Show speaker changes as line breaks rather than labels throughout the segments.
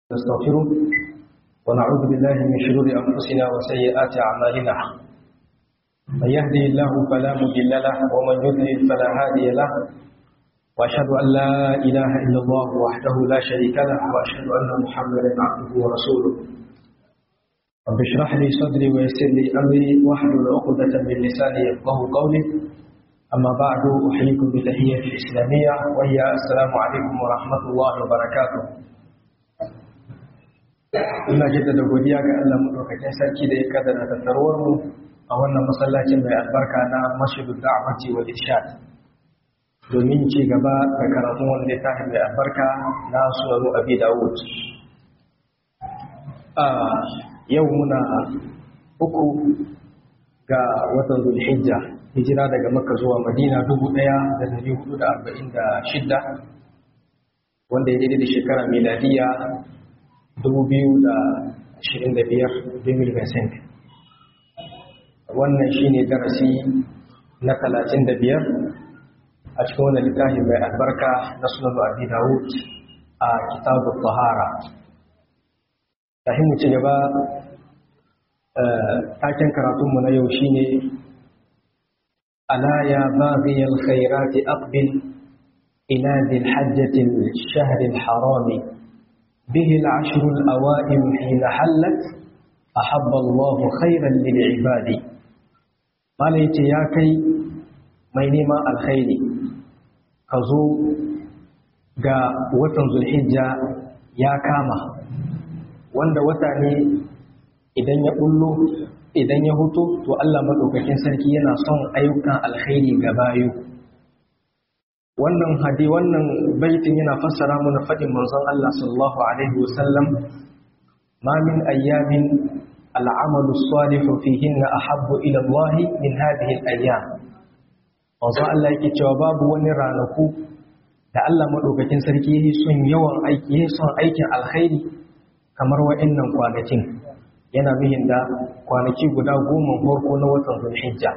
نستغفره ونعوذ بالله من شرور أنفسنا وسيئات أعمالنا من يهدي الله فلا مضل له ومن يضلل فلا هادي له وأشهد أن لا إله إلا الله وحده لا شريك له وأشهد أن محمدا عبده ورسوله رب اشرح لي صدري ويسر لي أمري واحلل عقدة من لساني يفقه قولي أما بعد أحييكم بتحية الإسلامية وهي السلام عليكم ورحمة الله وبركاته ina jaddada godiya ga Allah madaukakin sarki da ya kaddara tattaruwar mu a wannan masallacin mai albarka na Masjidu Da'wati wal Irshad domin ci gaba da karatun wanda ya tafi mai albarka na Sunan Abi Dawud a yau muna uku ga watan Zulhijja hijira daga Makka zuwa Madina 1446 wanda ya daidai da shekara miladiya 2025 wannan shine darasi na 35 a cikin wannan littafi mai albarka na sunan abi dawud a kitabu tahara kafin mu ci gaba taken karatunmu na yau shine ala ya baghiyal khairati aqbil ila dhil hajjati al-shahr al-harami به العشر الأوائل حين حلت أحب الله خيرا للعباد قال يا كي مينما الخير كزو ga watan zulhijja ya kama wanda wata ne idan ya bullo idan ya hutu to Allah madaukakin sarki yana son ayyukan alkhairi ga bayu wannan hadi wannan baitin yana fassara mana fadin manzon Allah sallallahu alaihi wasallam ma min ayyamin al'amalu salihu fihinna ahabbu ila Allah min hadhihi al-ayyam manzon Allah yake cewa babu wani ranaku da Allah madaukakin sarki yake son yawan aiki yake son aikin alkhairi kamar wa'annan kwanakin yana mihin da kwanaki guda goma farko na watan Zulhijja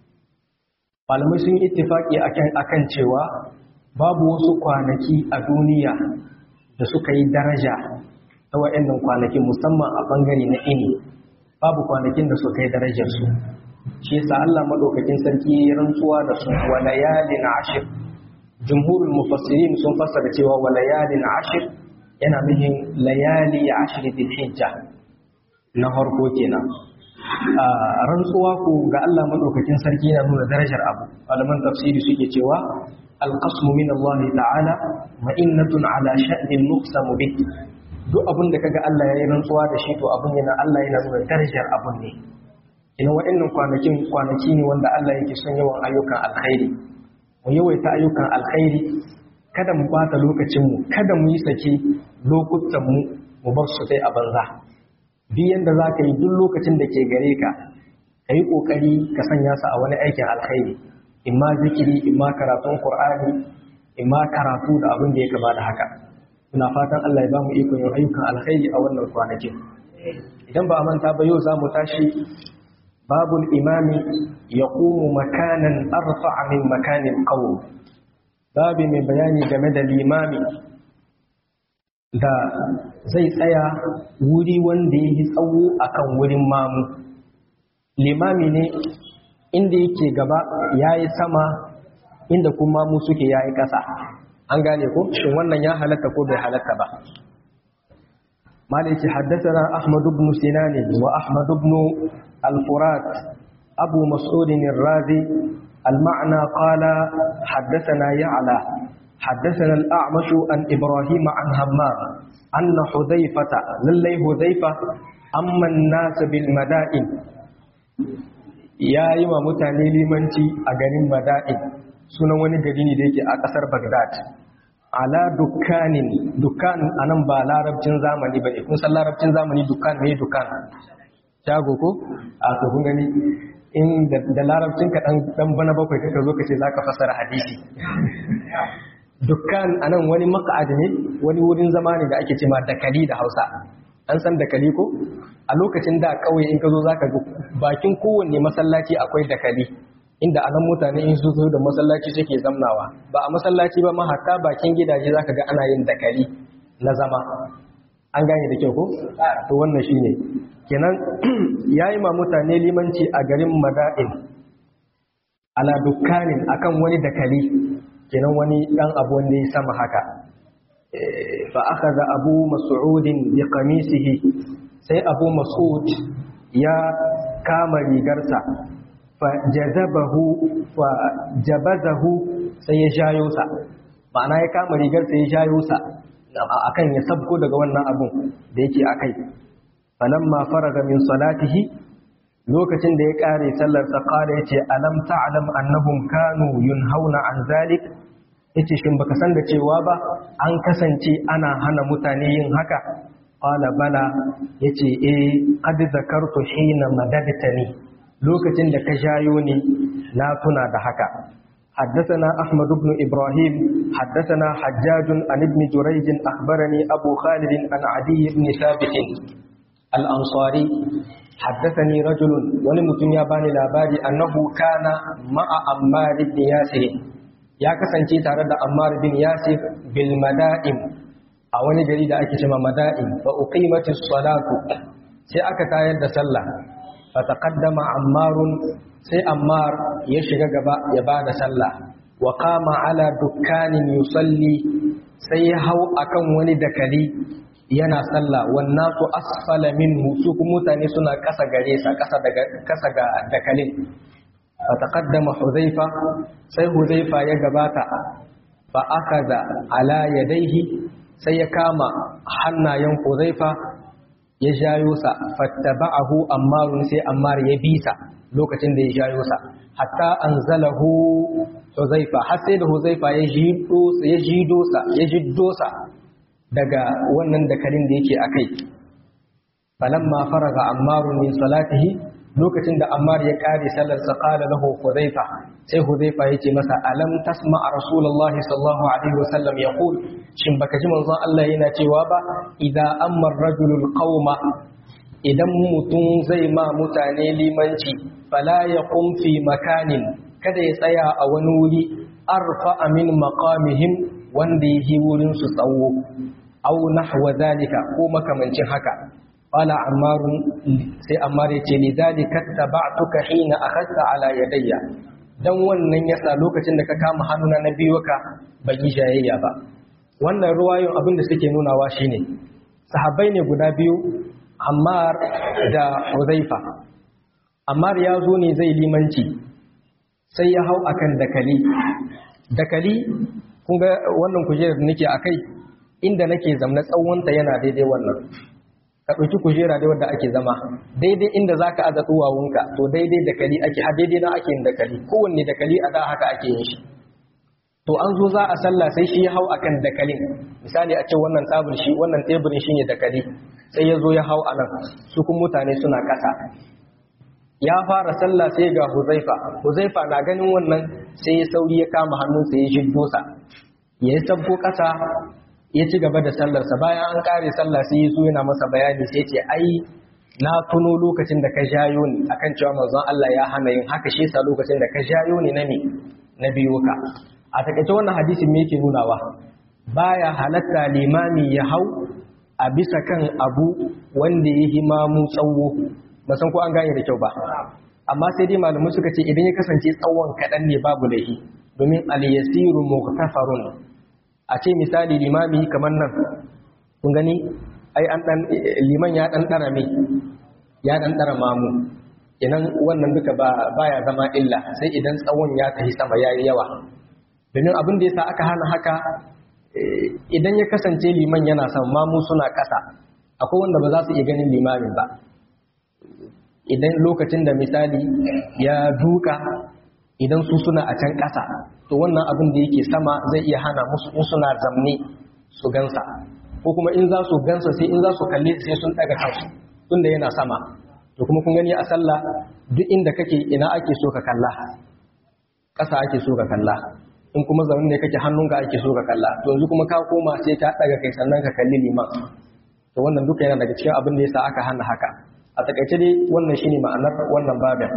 malamai sun yi ittifaki akan cewa babu wasu kwanaki a duniya da suka yi daraja ta wa'annan kwanakin musamman a bangare na ini babu kwanakin da suka yi darajar su shi yasa Allah madaukakin sarki ya rantsuwa da su wa layalin ashir jumhurul mufassirin sun fassara cewa wa layalin ashir yana nufin layali ashir dhil hijja na farko kenan rantsuwa ku ga Allah madaukakin sarki yana nuna darajar abu malaman tafsiri suke cewa alqasmu min Allah ta'ala ma'innatun ala sha'nin nuqsamu bih duk abin da kaga Allah yayi rantsuwa da shi to abin yana Allah yana nuna darajar abun ne ina wa'annan kwanakin kwanaki ne wanda Allah yake son yawan ayyukan alkhairi mu yawaita ayyukan alkhairi kada mu bata lokacin mu kada mu yi sake lokutan mu mu bar su sai a banza duk yanda za ka yi duk lokacin da ke gare ka ka yi ƙoƙari ka sanya su a wani aikin alkhairi imma zikiri imma karatun ƙur'ani imma karatu da abin da ya kama da haka muna fatan Allah ya ba mu ikon yin ayyukan alkhairi a wannan kwanakin idan ba a manta ba yau za mu tashi babul imami ya ƙumu makanan arfa min makanin ƙawo babu mai bayani game da limami da zai tsaya wuri wanda ya yi tsawo akan wurin mamu limami ne inda yake gaba ya yi sama inda kuma mu suke ya yi ƙasa an gane ko shin wannan ya halatta ko bai halatta ba malaki haddasa ahmad ibn sinan wa ahmad ibn al-furat abu mas'ud ar-razi al-ma'na qala haddathana ya'la حدثنا الأعمش عن إبراهيم عن همام أن حذيفة للي حذيفة أما الناس بالمدائن يا إما متاني لمنتي أغنين مدائن سنة ونقريني ديكي أكثر بغداد ala dukkanin dukkan anan ba larabcin zamani ba kun san larabcin zamani dukkan ne dukkan shago ko a to kun gani in da larabcin ka dan bana bakwai kaka zo ka ce zaka fasara hadisi dukkan anan wani maka'ad ne wani wurin zama ne da ake cema dakali da hausa an san dakali ko a lokacin da kawai in ka zo za ka ga bakin kowanne masallaci akwai dakali inda anan mutane in su zo da masallaci suke zamnawa ba a masallaci ba ma hatta bakin gidaje za ka ga ana yin dakali na zama an gane da kyau ko to wannan shine kenan yayi ma mutane limanci a garin Mada'in ala dukkanin akan wani dakali kenan wani dan abu wanda ya sama haka fa akhadha abu mas'ud bi qamisihi sai abu mas'ud ya kama rigarsa fa jazabahu fa jabazahu sai ya jayo sa ma'ana ya kama rigarsa ya jayo sa akan ya sabko daga wannan abun da yake akai falamma faraga min salatihi lokacin da ya kare sallar sa qala yace alam ta'lam annahum kanu yunhauna an zalik yace shin baka san da cewa ba an kasance ana hana mutane yin haka qala bala yace eh qad zakartu hina madadtani lokacin da ka jayo ni na tuna da haka حدثنا أحمد بن إبراهيم حدثنا حجاج عن ابن جريج أخبرني أبو خالد عن عدي بن ثابت الأنصاري حدثني رجل ولمتن ياباني لاباري أنه كان مع أمار بن ياسر يا كسنتي تارد أمار بن ياسر بالمدائم أولي جريد أكشم مدائم فأقيمت الصلاة سيأكتا يد سلة فتقدم عمار sai Ammar ya shiga gaba ya ba da sallah wa kama ala dukkanin yusalli sai ya hau akan wani dakali yana sallah wannan su asfala minhu su kuma mutane suna kasa gare sa kasa daga kasa ga dakalin fa taqaddama huzaifa sai huzaifa ya gabata fa akaza ala yadayhi sai ya kama hannayen huzaifa ya jayo sa fattaba'ahu ammarun sai ammar ya bisa lokacin da ya jayo sa hatta anzalahu huzaifa har sai da huzaifa ya jido ya jido sa ya jiddo sa daga wannan dakalin da yake akai falamma faraga ammarun min salatihi lokacin da ammar ya kare sallar sa qala lahu huzaifa sai huzaifa yace masa alam tasma rasulullah sallallahu alaihi wasallam yaqul shin baka ji manzon Allah yana cewa ba idza amma ar-rajulul qauma idan mutum zai ma mutane limanci fala ya fi makanin kada ya tsaya a wani wuri arfa min maqamihim wanda yake wurin su tsawo aw nahwa zalika ko makamancin haka qala ammar sai ammar yace ni zalika tabatuka hina akhadta ala yadayya dan wannan yasa lokacin da ka kama hannuna na biyu ka baki jayayya ba wannan ruwayoyin abin da suke nunawa shine sahabbai ne guda biyu Ammar da Huzaifa. Ammar ya zo ne zai limanci sai ya hau akan dakali. Dakali kun ga wannan kujerar da nake akai inda nake zamna tsawonta yana daidai wannan. Ka ɗauki kujera dai wanda ake zama daidai inda za ka aza tsuwawunka to daidai dakali ake ha daidai na ake yin dakali kowanne dakali a da haka ake yin shi. To an zo za a sallah sai shi ya hau akan dakalin misali a ce wannan tsabir shi wannan teburin shi ne dakali sai ya zo ya hau a nan su kuma mutane suna ƙasa ya fara sallah sai ga huzaifa huzaifa na ganin wannan sai ya sauri ya kama hannunsa ya shiddo sa ya yi sabko ƙasa ya ci gaba da sallarsa bayan an ƙare sallah sai ya zo yana masa bayani sai ce ai na tuno lokacin da ka jayo ni akan cewa manzon Allah ya hana yin haka shi yasa lokacin da ka jayo ni na me na biyo ka a takaice wannan hadisin me yake nunawa baya halatta limami ya hau a bisa kan abu wanda ya yi mamu tsawo ba san ko an gane da kyau ba amma sai dai malamai suka ce idan ya kasance tsawon kaɗan ne babu laifi domin al-yasiru mughtafarun a ce misali limami kamar nan kun gani ai an dan liman ya dan dara mai ya dan dara mamu idan wannan duka ba baya zama illa sai idan tsawon ya tafi sama yayi yawa domin abin da yasa aka hana haka idan ya kasance liman yana son mamu suna ƙasa akwai wanda ba za su iya ganin limamin ba idan lokacin da misali ya duka idan su suna a can ƙasa to wannan abin da yake sama zai iya hana musu in suna zamne su gansa ko kuma in za su gansa sai in za su kalli sai sun daga kansu tunda yana sama to kuma kun gani a sallah duk inda kake ina ake so ka kalla ƙasa ake so ka kalla in kuma zaune ne kake hannunka ake so ka kalla to yanzu kuma ka koma sai ka daga kai sannan ka kalli liman to wannan duka yana daga cikin abin da yasa aka hana haka a takaice dai wannan shine ma'anar wannan babin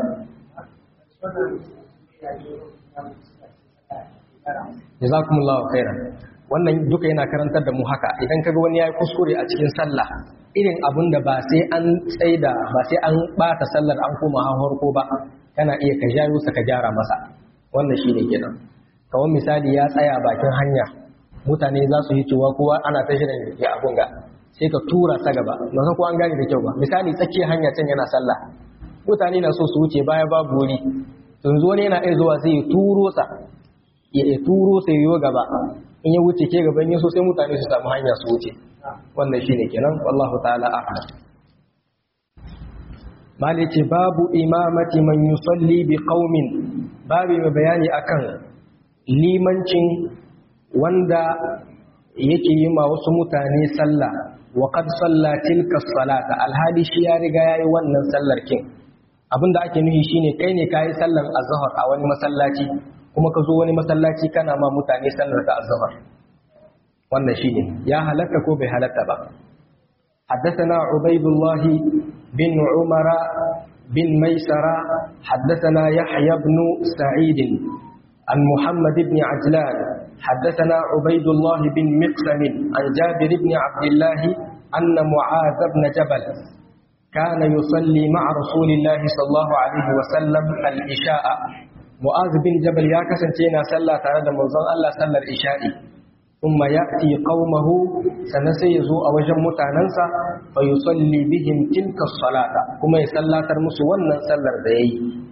jazakumullahu khairan wannan duka yana karantar da mu haka idan kaga wani yayi kuskure a cikin sallah irin abun da ba sai an tsaida ba sai an bata sallar an koma hawar ko ba kana iya ka jayo sa ka gyara masa wannan shine kenan kawai misali ya tsaya bakin hanya mutane za su yi cewa kowa ana ta shirin ya abun ga sai ka tura sa gaba ba san ko an gane da kyau ba misali tsakiyar hanya can yana sallah mutane na so su wuce baya babu wuri yanzu wani yana iya zuwa sai ya turo sa ya turo sai yo gaba in ya wuce ke gaban yaso sai mutane su samu hanya su wuce wannan shine kenan wallahu ta'ala a'lam mali ce babu imamati man yusalli bi qaumin babu mai bayani akan limancin wanda yake yi ma wasu mutane sallah wa qad salla tilka salata alhali shi ya riga yayi wannan sallar kin abinda ake nufi shine kai ne kai sallar azhar a wani masallaci kuma ka zo wani masallaci kana ma mutane sallar ta azhar wannan shine ya halatta ko bai halatta ba حدثنا عبيد الله بن عمر بن ميسرة حدثنا يحيى بن سعيد عن محمد بن عجلان حدثنا عبيد الله بن مقسم عن جابر بن عبد الله أن معاذ بن جبل كان يصلي مع رسول الله صلى الله عليه وسلم العشاء معاذ بن جبل يا كسنتينا صلى تعالى منزل الله صلى العشاء ثم يأتي قومه سنسيزو أوجم متعننسا فيصلي بهم تلك الصلاة كما يصلى ترمس ونن صلى ذي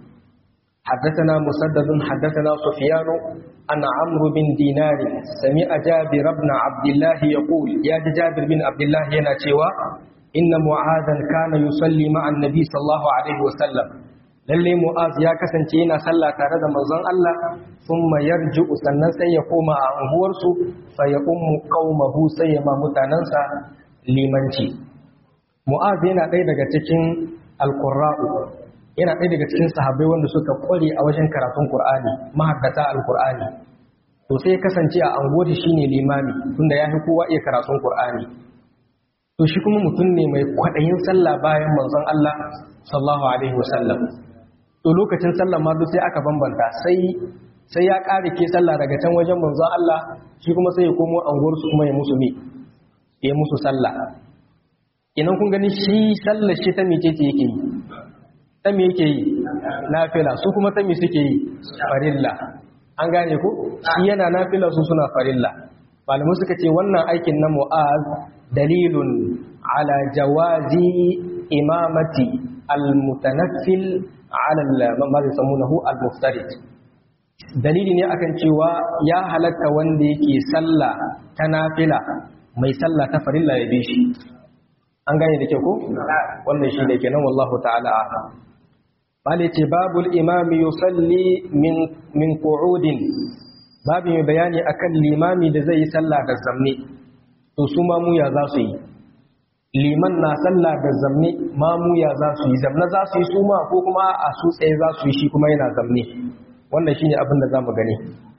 حدثنا مسدد حدثنا سفيان أن عمرو بن دينار سمع جابر بن عبد الله يقول يا جابر بن عبد الله يناتيوا إن معاذا كان يصلي مع النبي صلى الله عليه وسلم lalle mu'az ya kasance yana sallah tare da manzon Allah thumma yarji'u sannan sai ya koma a unguwarsu fa ya ummu qaumahu sai ya ma mutanansa limanci mu'az yana ɗaya daga cikin alqurra'u yana ɗaya daga cikin sahabbai wanda suka kware a wajen karatun qur'ani mahaddata alqur'ani to sai kasance a anguwar shine limami tunda ya fi kowa iya karatun qur'ani to shi kuma mutum ne mai kwaɗayin sallah bayan manzon Allah sallallahu alaihi wasallam to lokacin sallah ma duk sai aka bambanta sai sai ya ƙare ke sallah daga can wajen manzon Allah shi kuma sai ya komo anguwar su kuma ya musu me ya musu sallah idan kun gani shi sallar shi ta mece ce yake yi ta me yake yi nafila su kuma ta me suke yi farilla an gane ko shi yana nafila su suna farilla malamai suka ce wannan aikin na mu'az dalilun ala jawazi imamati almutanaffil ala ma yusammunahu almuftarid dalili ne akan cewa ya halatta wanda yake sallah ta nafila mai sallah ta farilla ya bi shi an gane da ke ko wannan shi ne kenan wallahu ta'ala bale ce babul imami yusalli min min qu'udin babu mai bayani akan limami da zai yi sallah da zamne to su mamuya za su yi liman na sallah da zamne mamuya za su yi zamne za su yi su ma ko kuma a su tsaye za su yi shi kuma yana zamne wannan shine abin da zamu gani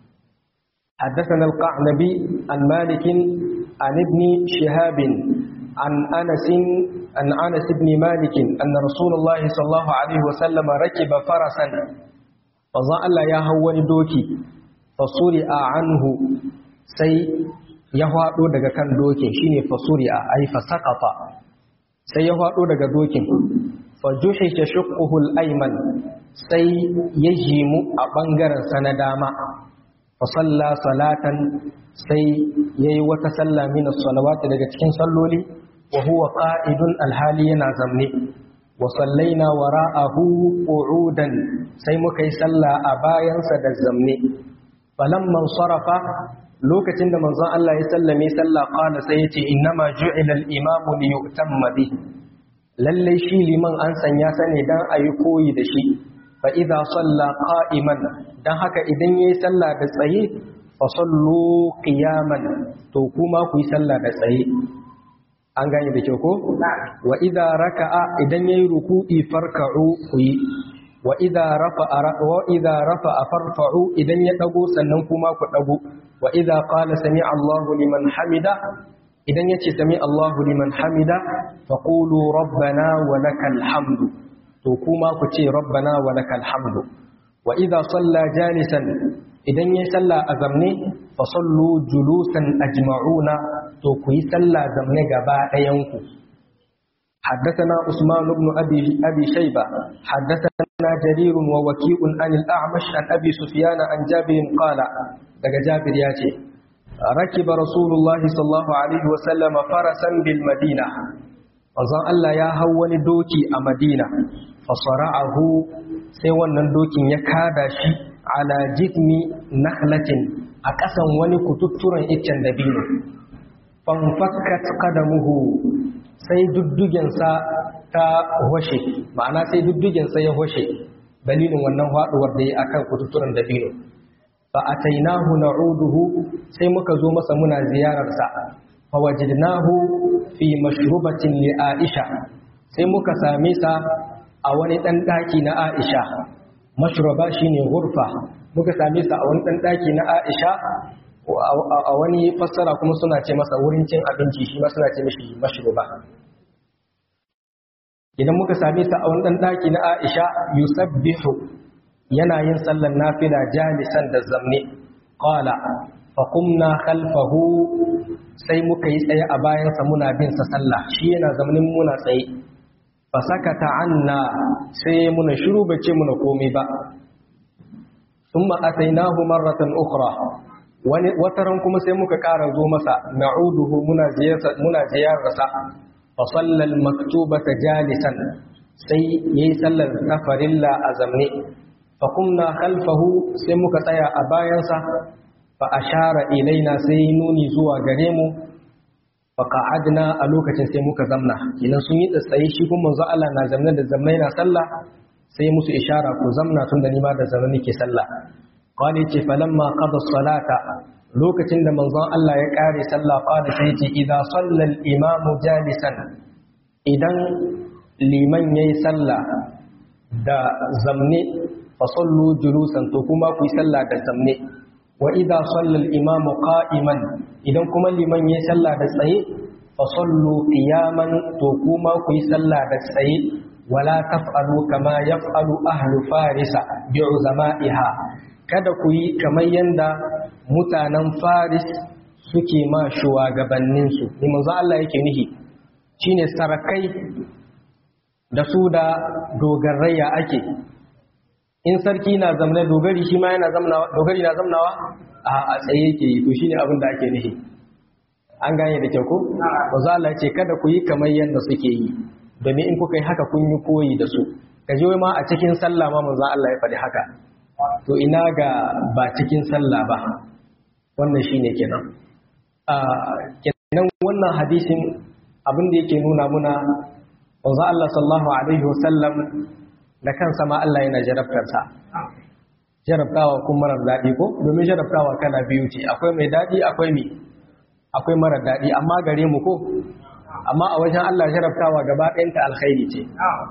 حدثنا القعنبي عن مالك عن ابن شهاب عن أنس عن أنس بن مالك أن رسول الله صلى الله عليه وسلم ركب فرسا فظل يا هو دوكي فصرع عنه سي ya faɗo daga kan dokin shine fasuri'a ai fasaqata sai ya faɗo daga dokin fa juhisha shuqquhu al-ayman sai ya jimu a bangaren sa na dama fa salla salatan sai yayi wata salla min as-salawati daga cikin salloli wa huwa qa'idun al-hali yana zamne wa sallaina wara'ahu qu'udan sai muka yi salla a bayansa da zamne falamman sarafa lokacin da manzon Allah ya sallame sallah qala sai yace innama ju'ila al-imamu li yu'tamma bi lalle shi liman an sanya sa ne dan ayi koyi da shi fa idza salla qa'iman dan haka idan yayi sallah da tsaye fa sallu qiyaman to kuma ku yi sallah da tsaye an gane da kyau ko wa idza raka'a idan yayi ruku'i farka'u ku yi wa idza rafa'a wa idza rafa'a farfa'u idan ya dago sannan kuma ku dago wa idza qala sami'a Allahu liman hamida idan yace sami Allahu liman hamida faqulu rabbana wa lakal hamdu to kuma ku ce rabbana wa lakal hamdu wa idza salla jalisan idan ya salla a zamne fa sallu julusan ajma'una to ku yi salla zamne gaba ɗayanku حدثنا عثمان بن أبي, أبي شيبة حدثنا جرير ووكيء عن الأعمش عن أبي سفيان عن جابر قال daga Jabir ya ce rakiba Rasulullahi sallallahu alaihi wa sallama farasan bil Madina manzon Allah ya hau wani doki a Madina fa sara'ahu sai wannan dokin ya kada shi ala jismi nakhlatin a ƙasan wani kututturen iccen dabino fanfakkat qadamuhu sai duddugensa ta hoshe ma'ana sai duddugensa ya hoshe dalilin wannan haɗuwar da ya akan kututturen dabino fa atainahu na'uduhu sai muka zo masa muna ziyararsa fa wajadnahu fi mashrubatin li Aisha sai muka same sa a wani dan daki na Aisha mashruba shine ghurfa muka same sa a wani dan daki na Aisha a wani fassara kuma suna ce masa wurin cin abinci shi ma suna ce mishi mashruba idan muka same sa a wani dan daki na Aisha yusabbihu yana yin sallar nafila jalisan da zamne qala fa qumna khalfahu sai muka yi tsaye a bayansa muna bin sa sallah shi yana zamanin muna tsaye fa sakata anna sai muna shiru bace muna komai ba thumma atainahu marratan ukhra wani wataran kuma sai muka ƙara zo masa na'uduhu muna ziyarsa muna ziyararsa fa sallal maktubata jalisan sai yayi sallar tafarilla a zamne fa kumna khalfahu sai muka tsaya a bayansa fa ashara ilaina sai nuni zuwa gare mu fa qa'adna a lokacin sai muka zamna idan sun yi tsaye shi kuma manzo Allah na zamna da zamna yana sallah sai musu ishara ku zamna tun da ni ma da zamna nake sallah qali ce falamma qada salata lokacin da manzon Allah ya kare sallah qala sai ce idza salla al-imamu jalisan idan liman yayi sallah da zamne fa sallu julusan to kuma ku yi sallah da zamne wa idza salla al-imamu qa'iman idan kuma liman yayi sallah da tsaye fa sallu qiyaman to kuma ku yi sallah da tsaye wala taf'alu kama yaf'alu ahlu farisa bi'uzama'iha kada ku yi kamar yanda mutanen faris suke ma shugabannin su ni manzo Allah yake nihi shine sarakai da su da dogarraya ake in sarki na zamna dogari shi ma yana zamnawa dogari na zamnawa a tsaye yake yi to shine abin da ake nihi an gane da kyau ko manzo Allah ce kada ku yi kamar yanda suke yi domin in kuka yi haka kun yi koyi da su ka je ma a cikin sallah ma manzo Allah ya faɗi haka to ina ga ba cikin sallah ba wannan shine kenan a kenan wannan hadisin abin da yake nuna muna manzo Allah sallallahu alaihi wasallam da kansa ma Allah yana jarabtar sa jarabtawa kuma marar daɗi ko domin jarabtawa kana biyu ce akwai mai daɗi akwai mai akwai marar daɗi amma gare mu ko amma a wajen Allah jarabtawa gaba ɗayanta alkhairi ce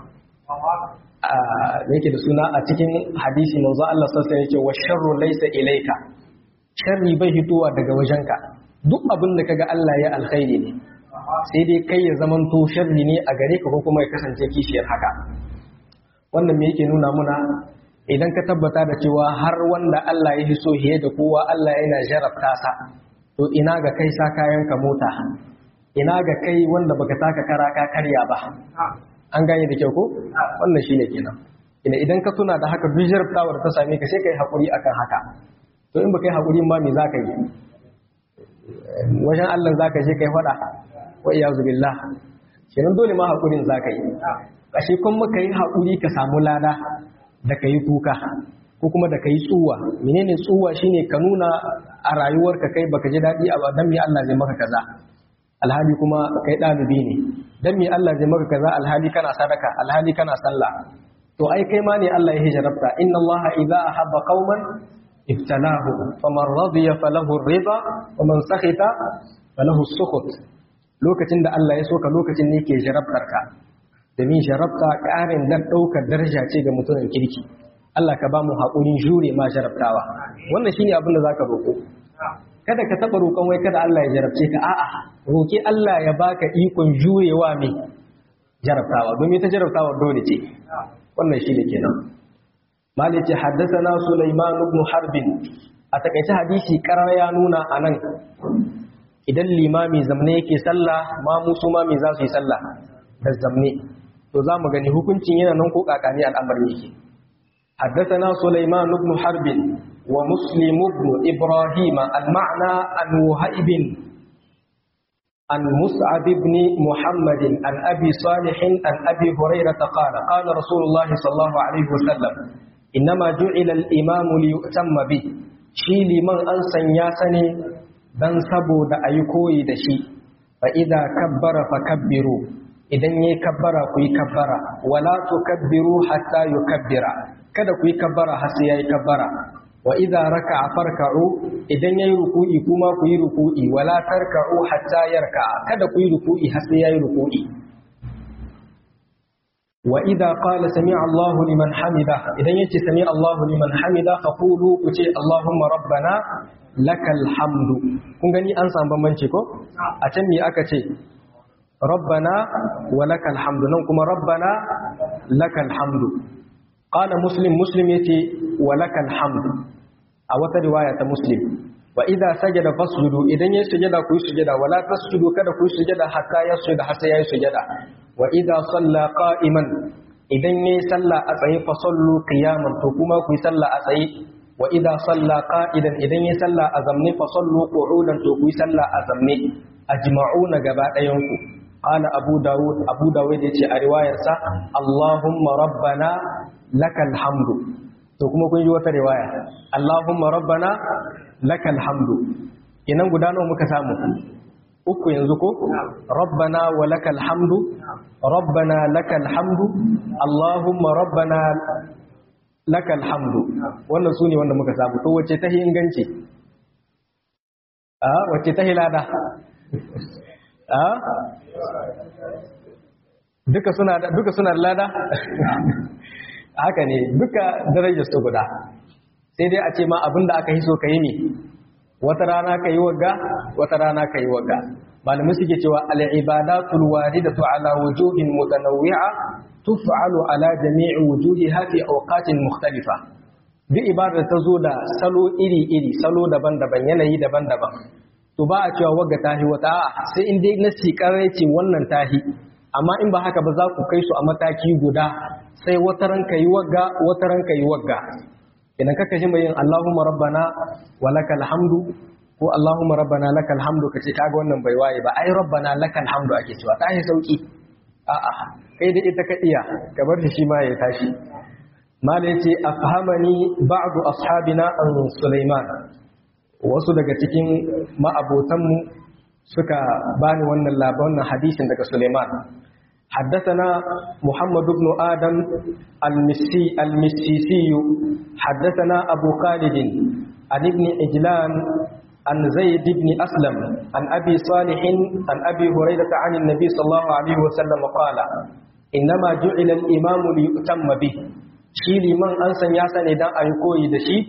da yake da suna a cikin hadisi manzo Allah sassa yake wa sharru laysa ilayka sharri bai hitowa daga wajenka duk abin da kaga Allah ya alkhairi ne sai dai kai ya zamanto sharri ne a gare ka ko kuma ya kasance kishiyar haka wannan me yake nuna muna idan ka tabbata da cewa har wanda Allah ya hiso hiye da kowa Allah yana jarabta sa to ina ga kai sa kayan ka mota ina ga kai wanda baka taka kara ka karya ba an gane da kyau ko wannan shine kenan ina idan ka tuna da haka duk jarabtawar ta same ka sai kai hakuri akan haka to in baka yi hakuri ma me zaka yi wajen Allah zaka je kai fada wa iyazu billah kenan dole ma hakurin zaka yi ashe kun muka yi hakuri ka samu lada da kai kuka ko kuma da kai tsuwa menene tsuwa shine ka nuna a rayuwarka kai baka ji dadi a dan me Allah zai maka kaza alhali kuma kai ɗalibi ne dan me Allah zai maka kaza alhali kana sadaka alhali kana sallah to ai kai ma ne Allah ya hijarabta inna Allah idza ahabba qauman ibtalahu faman radiya falahu ar-ridha wa man sakhita falahu as-sukhut lokacin da Allah ya soka lokacin ne ke jarabtar ka domin jarabta ƙarin dan ɗaukar daraja ce ga mutumin kirki Allah ka ba mu haƙurin jure ma jarabtawa wannan shine abin da zaka roƙo kada ka taɓa roƙon wai kada Allah ya jarabce ka a'a roƙi Allah ya baka ikon jurewa mai jarabtawa domin ta jarabtawa dole ce wannan shi ne kenan malik ce haddathana Sulaiman ibn Harb a takaice hadisi karar ya nuna a nan idan limami zamne yake sallah ma musu mami za su yi sallah da zamne to za mu gani hukuncin yana nan ko kakani al'amarin yake حدثنا سليمان بن حرب ومسلم بن إبراهيم المعنى عن وهيب عن مصعب بن محمد عن أبي صالح عن أبي هريرة قال قال رسول الله صلى الله عليه وسلم إنما جعل الإمام ليؤتم به شي لمن أنسن ياسني dan saboda a yi koyi da shi fa idza kabbara fa kabbiru idan yayi kabbara ku yi kabbara wala tukabbiru hatta yukabbira kada ku yi kabbara har sai yayi kabbara wa idza raka'a farka'u idan yayi ruku'i kuma ku yi ruku'i wala tarka'u hatta yarka'a kada ku yi ruku'i har sai yayi ruku'i wa idza qala sami'a Allahu liman hamida idan yace sami'a Allahu liman hamida faqulu ku ce Allahumma rabbana lakal hamdu kun gani an samu bambanci ko a can me aka ce rabbana wa lakal hamdu nan kuma rabbana lakal hamdu qala muslim muslim yace wa lakal hamdu a wata riwaya ta muslim wa idza sajada fasjudu idan yayi sujada ku yi sujada wala tasjudu kada ku yi sujada hatta yasjuda har sai yayi sujada wa idza salla qa'iman idan yayi salla a tsaye fa sallu qiyaman to kuma ku yi salla a tsaye wa idza salla qa'idan idan yayi salla a zamne fa sallu qu'udan to ku yi salla a zamne ajma'una gaba ɗayan ku qala abu daud abu daud yace a riwayarsa allahumma rabbana lakal hamdu to kuma kun yi wata riwaya allahumma rabbana lakal hamdu kenan guda nawa muka samu uku yanzu ko rabbana wa lakal hamdu rabbana lakal hamdu allahumma rabbana lakal hamdu wannan su ne wanda muka samu to wace ta inganci a wace ta hilada a duka suna da duka suna da lada haka ne duka darajar su guda sai dai a ce ma abinda aka hiso ka yi ne wata rana ka yi wagga wata rana ka yi wagga malamai suke cewa al'ibadatul waridatu ala wujuhin mutanawwi'a tuf'alu ala jami'i wujuhiha fi awqatin mukhtalifa duk ibadar ta zo da salo iri-iri salo daban-daban yanayi daban-daban to ba a cewa wagga tahi wata a'a sai in dai nasi karai ce wannan tahi amma in ba haka ba za ku kai su a mataki guda sai wata ranka yi wagga wata ranka yi wagga idan kaka ji mai yin Allahumma rabbana wa lakal hamdu ko Allahumma rabbana lakal hamdu kace kaga wannan bai waye ba ai rabbana lakal hamdu ake cewa ta yi sauki a'a kai da ita ka iya ka bar shi ma ya tashi mala yace afhamani ba'du ashabina an Sulaiman wasu daga cikin ma'abotanmu suka bani wannan labarin hadisin daga Sulaiman حدثنا محمد بن آدم المسي المسيسي حدثنا أبو خالد عن ابن عجلان عن زيد بن أسلم عن أبي صالح عن أبي هريرة عن النبي صلى الله عليه وسلم قال إنما جعل الإمام ليؤتم به shi liman an san ya sani dan ayi koyi da shi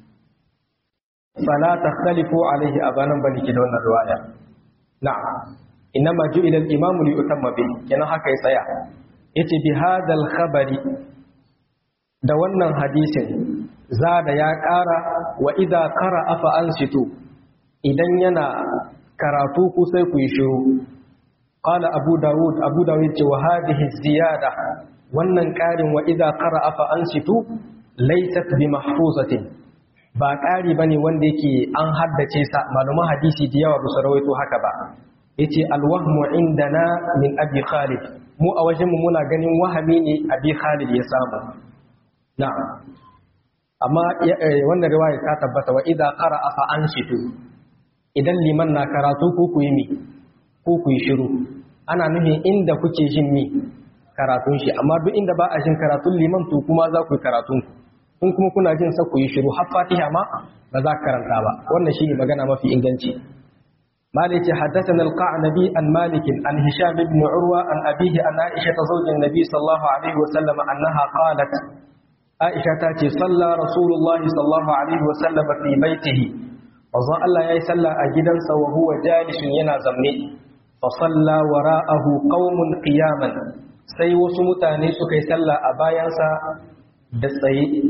fala takhtalifu alaihi abanan bani ki da wannan riwaya na'am inma ju'ila al-imamu li yutamma bi kenan haka ya tsaya yace bi hadal khabari da wannan hadisin zada ya ƙara wa idza qara'a fa ansitu idan yana karatu ku sai ku yi shiru qala abu daud abu daud ce wa hadhihi ziyada wannan ƙarin wa idza qara'a fa ansitu laysat bi mahfuzatin ba ƙari bane wanda yake an haddace sa malaman hadisi da yawa ba su rawaito haka ba yace alwahmu indana min abi khalid mu a wajen mu muna ganin wahami ne abi khalid ya samu na'am amma wannan riwaya ta tabbata wa idza qara'a fa anshitu idan liman na karatu ko ku yi mi ko ku yi shiru ana nufin inda kuke jin mi karatun shi amma duk inda ba a jin karatun liman to kuma za ku yi karatun kun kuma kuna jin sa ku yi shiru har fatiha ma ba za ka karanta ba wannan shine magana mafi inganci مالك حدثنا القعنبي عن مالك عن هشام بن عروة عن أبيه عن عائشة زوج النبي صلى الله عليه وسلم أنها قالت عائشة تاتي صلى رسول الله صلى الله عليه وسلم في بيته وظن الله يسلى أجدا وهو جالس ينازمني فصلى وراءه قوم قياما sai wasu mutane suka yi sallah a bayansa da tsaye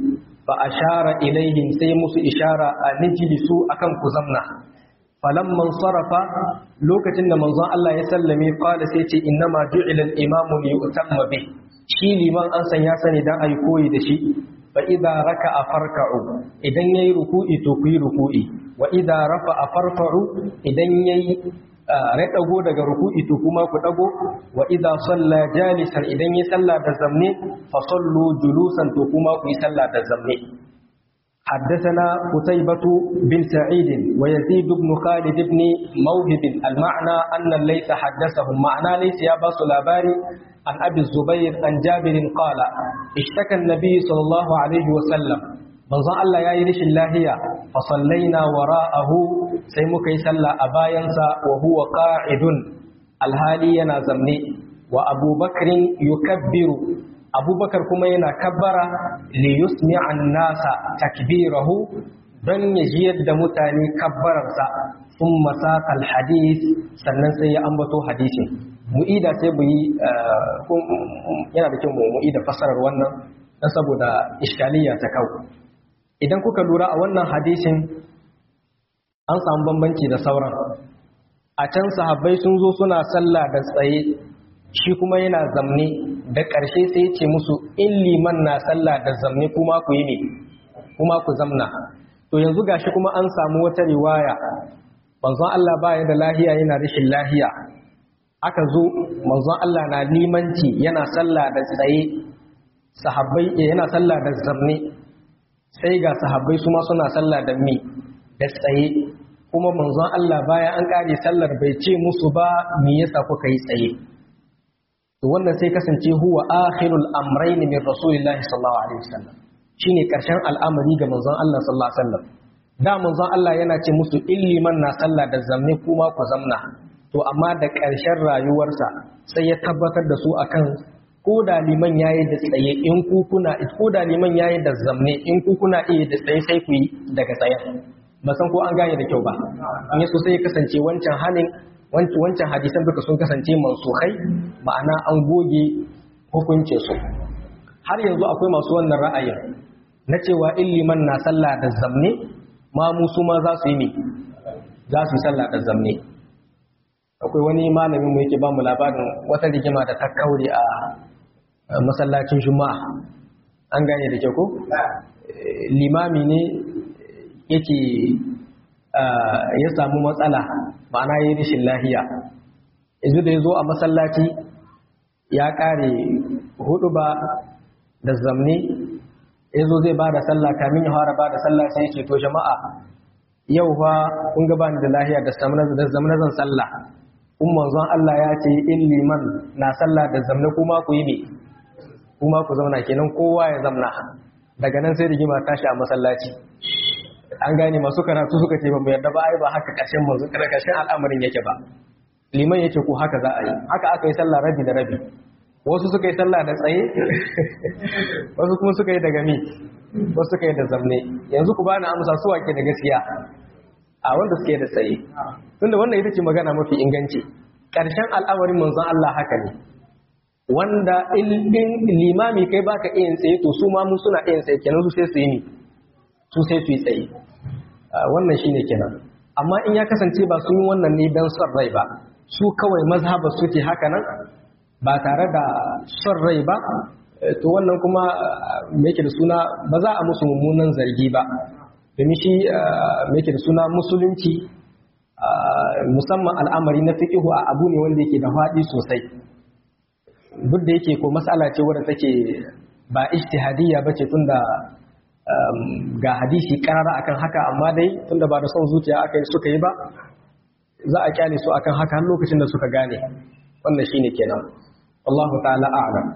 fa ashara ilaihim sai musu ishara a nijlisu akan ku zamna falamman sarafa lokacin da manzon Allah ya sallame qala sai ce innama ju'ila al-imamu li yutamma bi shi liman an san ya sani dan ayi koyi da shi fa idza raka'a farka'u idan yayi ruku'i to ku yi ruku'i wa idza rafa'a farfa'u idan yayi rai dago daga ruku'i to kuma ku dago wa idza salla jalisan idan yayi sallah da zamne fa sallu julusan to kuma ku yi sallah da zamne حدثنا قتيبة بن سعيد ويزيد بن خالد بن موهب المعنى أن ليس حدثهم معنى ليس يا باس الأباري عن أبي الزبير عن جابر قال اشتكى النبي صلى الله عليه وسلم من ظن الله يا يرش الله فصلينا وراءه سيمك يسلى أباينسا وهو قاعد الهالي ينازمني وأبو بكر يكبر abubakar kuma yana kabbara li yusmi'an nasa takbirahu don ya jiyar da mutane kabbararsa sun masakal hadis sannan sai ya ambato hadisin mu'ida sai mu yi yana da kyau mu mu'ida fassarar wannan don saboda iskaliya ta kawo idan kuka lura a wannan hadisin an samu bambanci da sauran a can sahabbai sun zo suna sallah da tsaye shi kuma yana zamne da ƙarshe sai ce musu in liman na sallah da zamne kuma ku yi ne kuma ku zamna to yanzu gashi kuma an samu wata riwaya manzon Allah baya da lahiya yana rashin lahiya aka zo manzon Allah na limanci yana sallah da tsaye sahabbai yana sallah da zamne sai ga sahabbai su ma suna sallah da mi da tsaye kuma manzon Allah baya an kare sallar bai ce musu ba me yasa kuka yi tsaye to wannan sai kasance huwa akhirul amrayn min rasulillahi sallallahu alaihi wasallam shine karshen al'amari ga manzon Allah sallallahu alaihi wasallam da manzon Allah yana ce musu illiman na sallah da zamne kuma ku zamna to amma da karshen rayuwarsa sai ya tabbatar da su akan ko da liman yayi da tsaye in ku kuna ko da liman yayi da zamne in ku kuna iya da tsaye sai ku yi daga tsayen ba san ko an gane da kyau ba in yaso sai ya kasance wancan hanin wancan hadisan duka sun kasance mansukhai ma'ana an goge hukuncin su har yanzu akwai masu wannan ra'ayin na cewa illiman na sallah da zamne ma musu ma za su yi ne za su yi sallah da zamne akwai wani malamin mu yake ba mu labarin wata rigima da ta kaure a masallacin juma'a an gane da ke ko limami ne yake ya samu matsala ma'ana yi rashin lahiya yanzu da ya zo a masallaci ya kare hudu ba da zamne ya zo zai ba da sallah kamin ya fara ba da sallah sai ce to jama'a yau fa kun ga bani da lahiya da zamne zan sallah kun manzon Allah ya ce in liman na sallah da zamne kuma ku yi ne kuma ku zauna kenan kowa ya zamna daga nan sai rigima tashi a masallaci an gane masu karatu suka ce ba mu yarda ba ai ba haka ƙarshen manzo ƙarshen al'amarin yake ba liman yake ko haka za a yi haka aka yi sallah rabi da rabi wasu suka yi sallah da tsaye wasu kuma suka yi daga mi wasu suka yi da zamne yanzu ku bani amsa su wake da gaskiya a wanda suke da tsaye tunda wannan ita ce magana mafi inganci ƙarshen al'amarin manzon Allah haka ne wanda in limami kai baka iya tsaye to su ma mu suna iya tsaye kenan su sai su yi ni su sai su yi tsaye wannan shine kenan amma in ya kasance ba sun yi wannan ne don son rai ba su kawai mazhabar suke haka nan ba tare da son rai ba to wannan kuma me yake da suna ba za a musu mummunan zargi ba domin shi me yake da suna musulunci musamman al'amari na fiqihu a abu ne wanda yake da faɗi sosai duk da yake ko mas'ala ce wadda take ba ijtihadiyya bace tunda ga hadisi karara akan haka amma dai tunda ba da son zuciya aka yi suka yi ba za a kyale su akan haka har lokacin da suka gane wannan shine kenan Allah ta'ala a'lam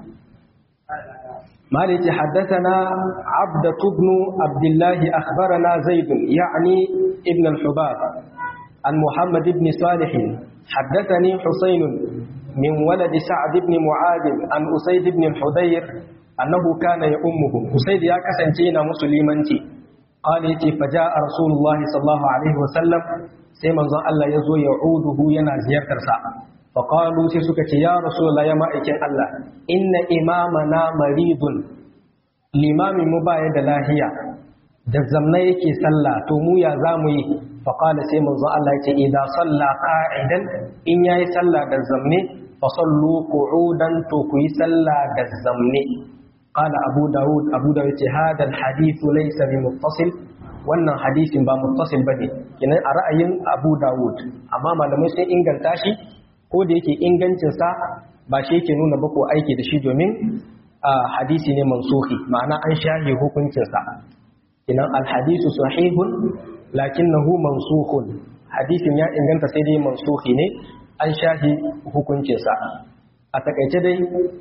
مالك حدثنا عبدة بن عبد الله أخبرنا زيد يعني ابن الحباب عن محمد بن صالح حدثني حسين من ولد سعد بن معاذ عن أسيد بن الحدير أنه كان يأمه أسيد يا كسنتين مسلمانتي قال يتي فجاء رسول الله صلى الله عليه وسلم سيما ظن الله يزو يعوده ينا زيارة ساعة فقالوا سيسكت يا رسول الله يا مائكين الله إن إمامنا مريض limamin mu baya da lahiya da zamna yake sallah to mu ya zamu yi fa qala sai manzo Allah yace idan salla qa'idan in yayi sallah da zamne fa sallu qu'udan to ku yi sallah da zamne qala abu daud abu daud yace hada alhadith laysa bi muttasil wannan hadisin ba muttasil bane kenan a ra'ayin abu daud amma malamai sun inganta shi ko da yake ingancin sa ba shi yake nuna ba ko aiki da shi domin hadisi ne mansuhi ma'ana an shahi hukuncinsa inan alhadisu sahihun lakinnahu mansuhun hadisin ya inganta sai dai mansuhi ne an shahi hukuncinsa a takaice dai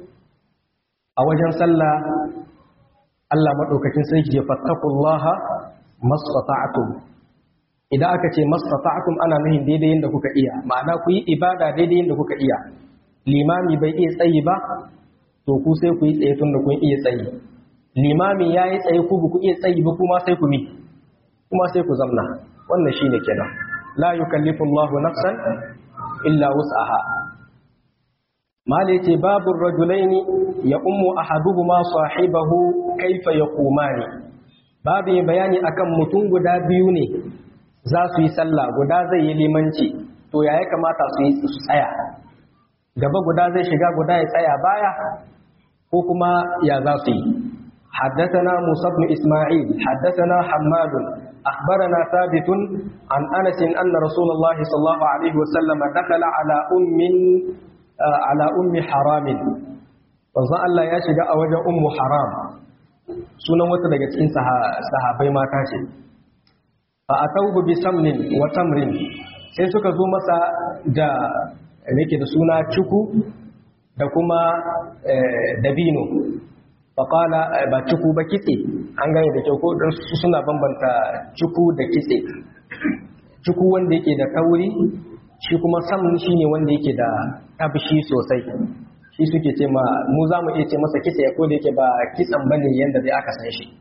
a wajen sallah Allah madaukakin sarki ya fattakullaha mastata'tum idan aka ce mastata'tum ana nuhin daidai yadda kuka iya ma'ana ku yi ibada daidai yadda kuka iya limami bai iya tsayi ba to ku sai ku yi tsaye tun da kun iya tsayi limami ya yi tsaye ku ku iya tsayi ba kuma sai ku mi kuma sai ku zamna wannan shine kenan la yukallifu Allahu nafsan illa wus'aha mala yace babu rajulaini ya ummu ahaduhuma sahibahu kaifa yaqumani babu bayani akan mutum guda biyu ne za su yi sallah guda zai yi limanci to ya ya kamata su yi su tsaya gaba guda zai shiga guda ya tsaya baya ko kuma ya za su yi حدثنا موسى بن إسماعيل حدثنا حماد أخبرنا ثابت عن أنس أن رسول الله صلى الله عليه وسلم دخل على أم على أم حرام wanzan Allah ya shiga a wajen ummu haram sunan wata daga cikin sahabai mata ce fa atawhu bi samnin wa tamrin sai suka zo masa da yake da suna cuku da kuma dabino faƙala ba cuku ba kitse an gane da kyau ko don su suna bambanta cuku da kitse cuku wanda yake da tauri shi kuma sam shi ne wanda yake da tabshi sosai shi suke ce ma mu za mu iya ce masa kitse ko da yake ba kitsan bane yanda zai aka san shi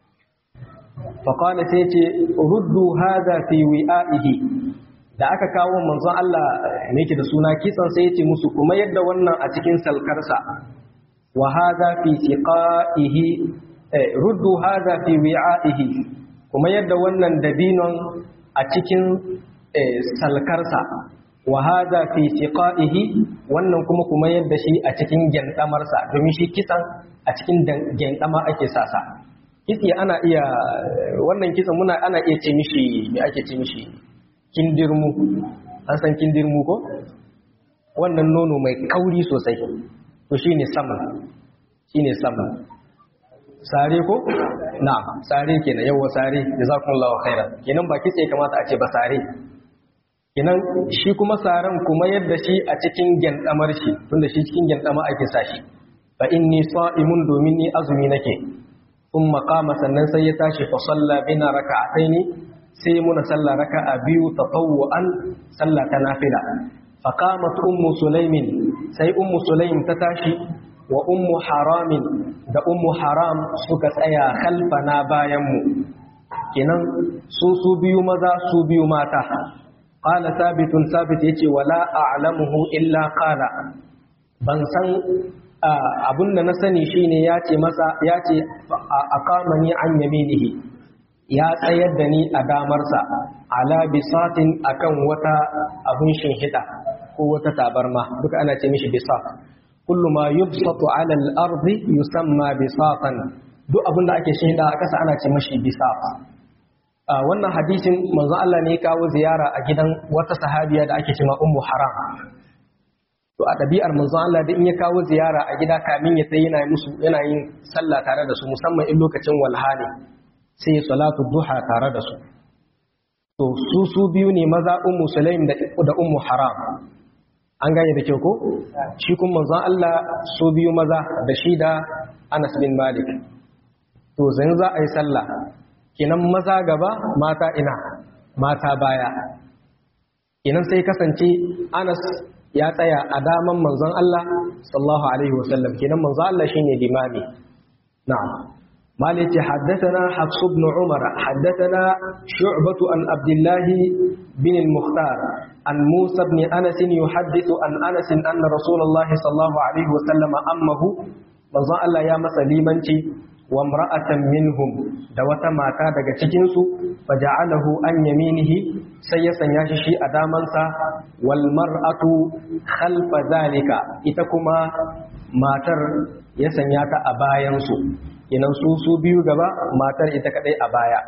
faƙala sai ce ruddu haza fi wi'a'ihi da aka kawo manzon Allah ne yake da suna kitsan sai ya ce musu kuma yadda wannan a cikin salkarsa wa hadha fi siqaihi ruddu hadha fi wi'aihi kuma yadda wannan dabinon a cikin salkarsa wa hadha fi siqaihi wannan kuma kuma yadda shi a cikin gendamarsa domin shi kitsan a cikin gendama ake sasa kitsi ana iya wannan kitsan muna ana iya ce mishi me ake ce mishi kindirmu an san kindirmu ko wannan nono mai kauri sosai to shine sama shine sama sare ko na sare kenan yawa sare jazakumullahu khairan kenan ba kitse kamata a ce ba sare kenan shi kuma saran kuma yadda shi a cikin gendamar shi tunda shi cikin gendama ake sa shi fa inni sa'imun domin ni azumi nake thumma qama sannan sai ya tashi fa salla bina raka'ataini sai muna salla raka'a biyu tatawwu'an salla ta nafila fa qamat ummu sulaimin sai ummu sulaim ta tashi wa ummu haramin da ummu haram suka tsaya khalfana bayan mu kenan su su biyu maza su biyu mata qala sabitun sabit yace wala a'lamuhu illa qala ban san abunda na sani shine yace masa yace aqamani an yaminihi ya tsayar da ni a damarsa ala bisatin akan wata abun shinhida ko wata tabarma duka ana ce mishi bisat kullu ma yubsatu ala al-ardi yusamma bisatan duk abunda ake shinhida a kasa ana ce mishi bisat wannan hadisin manzo Allah ne ya kawo ziyara a gidan wata sahabiya da ake cewa ummu haram to a ɗabi'ar manzo Allah da in ya kawo ziyara a gida kamin ya tsaye yana musu yana yin sallah tare da su musamman in lokacin walha ne sai ya salatu duha tare da su to su su biyu ne maza ummu sulaim da da ummu haram an gane da kyau ko shi kuma manzon Allah su biyu maza da shi da Anas bin Malik to zan za a yi sallah kenan maza gaba mata ina mata baya kenan sai kasance Anas ya tsaya a daman manzon Allah sallallahu alaihi wasallam kenan manzon Allah shine limami na'am مالك حدثنا حفص بن عمر حدثنا شعبة عن عبد الله بن المختار عن موسى بن أنس يحدث عن أنس أن رسول الله صلى الله عليه وسلم أمه manzon Allah ya masa limanci wa imra'atan minhum da wata mata daga cikin su faja'alahu an yaminihi sai ya sanya shi shi a damansa wal mar'atu khalfa zalika ita kuma matar ya sanya ta a bayan su kinan su su biyu gaba matar ita kadai a baya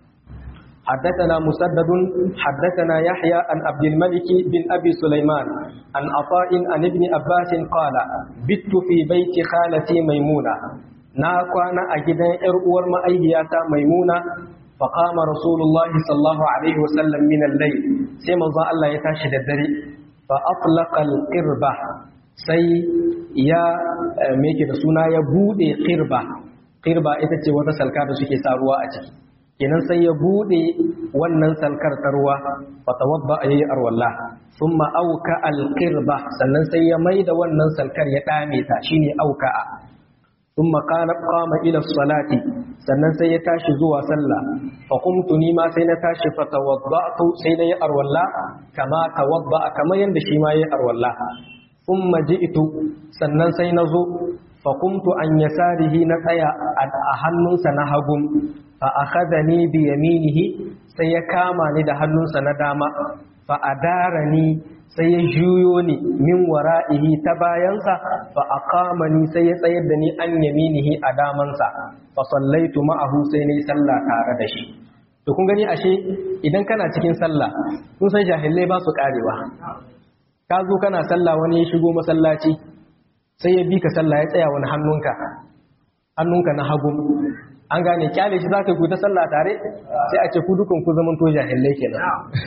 حدثنا مسدد حدثنا يحيى عن عبد الملك بن أبي سليمان عن عطاء عن ابن عباس قال بت في بيت خالتي ميمونة ناكوانا أجدا إرؤور ما أيهاتا ميمونة فقام رسول الله صلى الله عليه وسلم من الليل سيما الله يتاشد الدري فأطلق القربة sai ya meke da suna ya bude qirba qirba ita ce wata salka da suke sa ruwa a ciki kenan sai ya bude wannan salkar ta ruwa fa tawadda ayi arwalla thumma auka alqirba sannan sai ya maida wannan salkar ya dame ta shine auka thumma qala qama ila salati sannan sai ya tashi zuwa sallah fa qumtu ni ma sai na tashi fa tawaddatu sai na yi arwalla kama tawadda kamar yanda shi ma yi arwalla thumma ji'tu sannan sai na zo fa qumtu an yasarihi na tsaya a hannunsa na hagun fa akhadhani bi yaminihi sai ya kama ni da hannunsa na dama fa adarani sai ya juyo ni min wara'ihi ta bayansa fa aqamani sai ya tsayar da ni an yaminihi a damansa fa sallaitu ma'ahu sai nayi sallah tare da shi to kun gani ashe idan kana cikin sallah kun san jahilai ba su karewa ka zo kana sallah wani ya shigo masallaci sai ya bi ka sallah ya tsaya wani hannunka hannunka na hagu an gane kyale shi zaka ku ta sallah tare sai a ce ku dukan ku zaman to jahilai kenan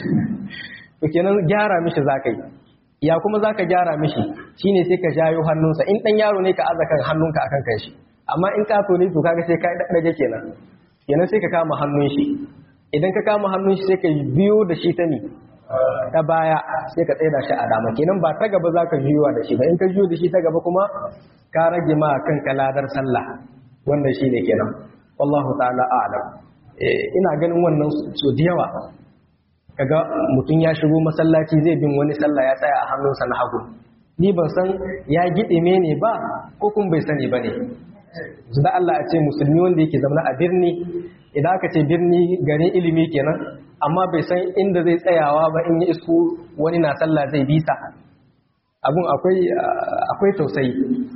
to kenan gyara mishi zaka yi ya kuma zaka gyara mishi shine sai ka jayo hannunsa in dan yaro ne ka aza kan hannunka akan kan shi amma in ka ne to kaga sai ka dage kenan kenan sai ka kama hannun shi idan ka kama hannun shi sai ka biyo da shi ta ni ta baya sai ka tsaida shi a dama kenan ba ta gaba zaka juyuwa da shi ba in ka juyo da shi ta gaba kuma ka rage ma kanka ladar sallah wannan shine kenan wallahu ta'ala a'lam ina ganin wannan so da yawa kaga mutum ya shigo masallaci zai bin wani sallah ya tsaya a hannunsa na hagu ni ban san ya gidime ne ba ko kun bai sani bane da Allah a ce musulmi wanda yake zama a birni idan aka ce birni garin ilimi kenan amma bai san inda zai tsayawa ba in ya isko wani na sallah zai bisa abun akwai akwai tausayi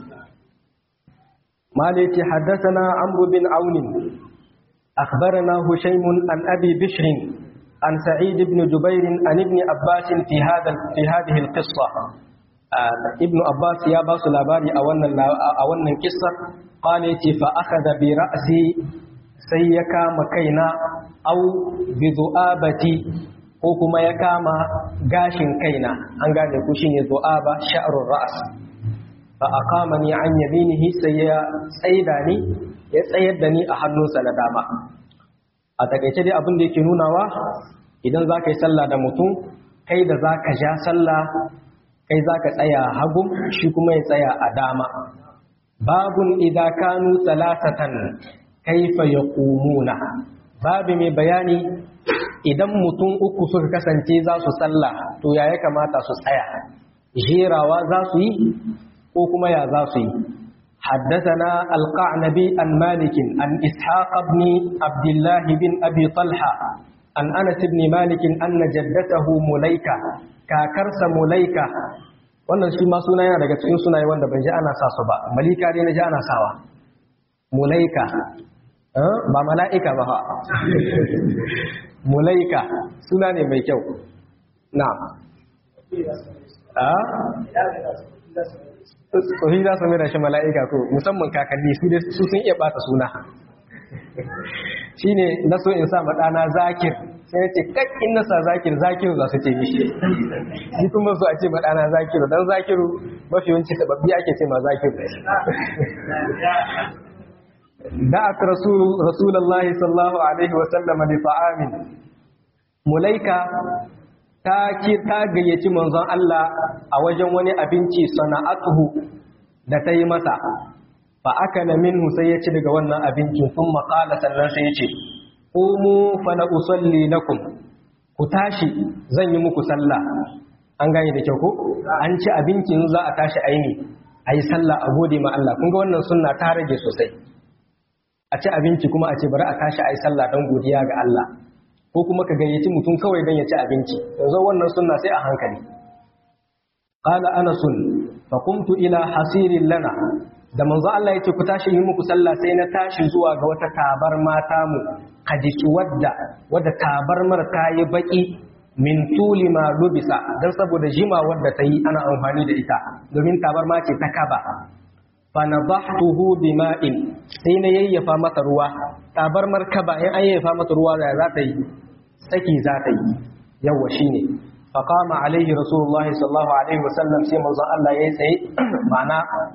مالك حدثنا عمرو بن عون أخبرنا هشيم عن أبي بشر عن سعيد بن جبير عن ابن عباس في هذا في هذه القصة آه ابن عباس يا باس لاباري أولا أولا قصة قال فأخذ برأسي سيكا مكينا أو بذؤابتي ko kuma ya kama gashin kaina an gane ku shine zu'aba sha'rul ra's fa aqamani an yaminihi sai ya tsaida ni ya tsayar da ni a hannunsa na dama a takaice dai abin da yake nunawa idan za ka yi sallah da mutum kai da za ka ja sallah kai za ka tsaya hagu shi kuma ya tsaya a dama babun idan kanu salasatan kaifa yaqumuna babu mai bayani idan mutum uku suka kasance za su sallah to ya ya kamata su tsaya jerawa za su yi ko kuma ya za su yi حدثنا القعنبي عن مالك عن إسحاق بن عبد الله بن أبي طلحة عن أنس بن مالك أن جدته مليكة كاكرس مليكة wannan shi ma suna yana daga cikin sunaye wanda ban ji ana sa su ba malika dai na ji ana sawa mulaika ba mala'ika ba mulaika suna ne mai kyau na tsohi za su mera shi mala'ika ko musamman kakanni su sun iya bata suna shi ne na so in sa maɗana zakir sai ce kakkin nasa zakir zakiru za su ce mishi shi kuma so a ce maɗana zakiru don zakiru mafi yawanci sababbi ake ce ma zakiru da'at rasulullahi sallallahu alaihi wa sallama li ta'amin mulaika ta ki ta gayyaci manzon Allah a wajen wani abinci sana'atuhu da ta yi masa fa akala minhu sai ya ci daga wannan abincin sun maƙala sannan sai ya ce qumu fa na usalli lakum ku tashi zan yi muku sallah an gane da kyau ko an ci abincin za a tashi aini ayi sallah a gode ma Allah kun ga wannan sunna ta rage sosai a ci abinci kuma a ce bari a tashi a yi sallah don godiya ga Allah ko kuma ka gayyaci mutum kawai don ya ci abinci yanzu wannan sunna sai a hankali qala anas fa qumtu ila hasirin lana da manzo Allah yace ku tashi yi muku sallah sai na tashi zuwa ga wata tabar mata mu hadisi wadda wadda tabarmar ta yi baki min tuli ma lubisa dan saboda jima wadda ta yi ana amfani da ita domin tabarma ce ta kaba fa nadahtuhu bima'in sai na yayyafa mata ruwa tabarmar kaba in an yayyafa mata ruwa da za ta yi saki za ta yi yawa shine fa qama alaihi rasulullahi sallallahu alaihi wasallam sai manzo Allah yayi tsaye ma'ana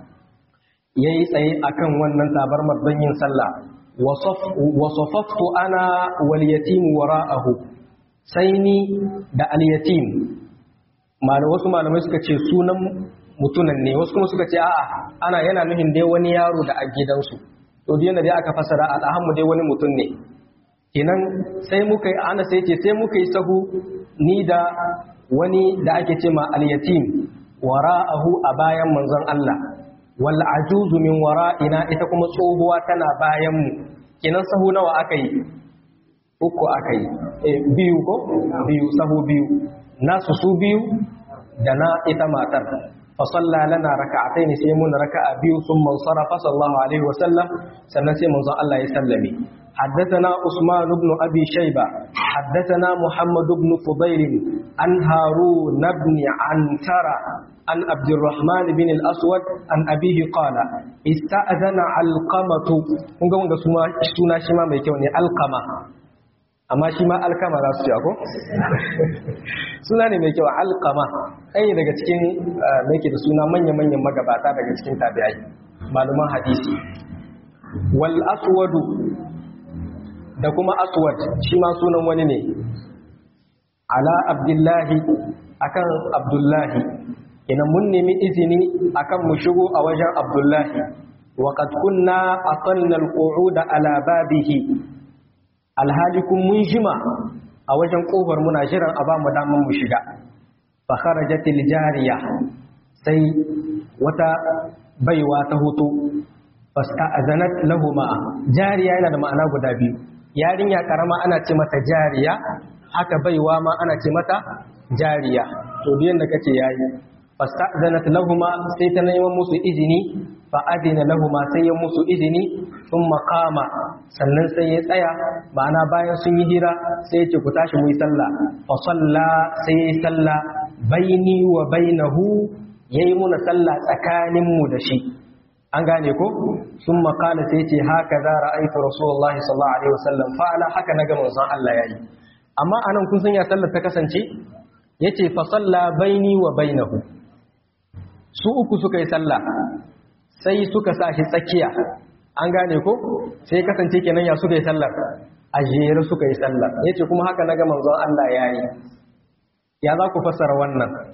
ya yi tsaye a kan wannan tabarmar don yin sallah wasofaftu ana waliyatim wara'ahu sai ni da aliyatim wasu malamai suka ce sunan mutunan ne wasu kuma suka ce a'a ana yana nuhin dai wani yaro da a gidansu to da dai aka fasara a ɗahanmu dai wani mutum ne kenan sai muka yi ana sai ce sai muka yi sahu ni da wani da ake ce ma aliyatim wara'ahu a bayan manzon Allah wal ajuzu min wara'ina ita kuma tsohuwa tana bayan mu kinan sahu nawa aka yi uku aka yi eh biyu ko biyu sahu biyu nasu su biyu da na ita matar fa salla lana raka'atayn sai mun raka'a biyu thumma sarafa sallallahu alaihi wasallam sannan sai manzo Allah ya sallame حدثنا عثمان بن أبي شيبة حدثنا محمد بن فضيل عن هارون بن عنترة عن عبد الرحمن بن الأسود عن أبيه قال استأذن علقمة kunga wanga suna shi ma mai kyau ne alkama amma shi ma alkama za su ce ako suna ne mai kyau alkama ɗaya daga cikin mai ke da suna manya-manyan magabata daga cikin tabi'ai maluman hadisi wal aswadu da kuma aswad shi ma sunan wani ne ala abdullahi akan abdullahi ina mun nemi izini akan mu shigo a wajen abdullahi wa qad kunna aqalna alqu'uda ala babihi alhali kun mun jima a wajen kofar muna jiran a ba mu daman mu shiga fa kharajat jariya sai wata baiwa ta hoto fasta'azanat lahuma jariya yana da ma'ana guda biyu yarinya karama ana ce mata jariya haka baiwa ma ana ce mata jariya to duk yanda kace yayi fasta'zanat lahuma sai ta neman musu izini fa adina lahuma sai ya musu izini thumma qama sannan sai ya tsaya ma'ana bayan sun yi hira sai ya ce ku tashi mu yi sallah fa salla sai ya yi sallah baini wa bainahu yayi muna sallah tsakanin mu da shi an gane ko sun makala sai ce haka za ra'aitu rasulullahi sallallahu alaihi wasallam fa'ala haka na ga manzon Allah yayi amma anan kun san ya sallar ta kasance yace fa salla baini wa bainahu su uku suka yi sallah sai suka sa shi tsakiya an gane ko sai kasance kenan ya suka yi sallar a jere suka yi sallar yace kuma haka na ga manzon Allah yayi ya za ku fassara wannan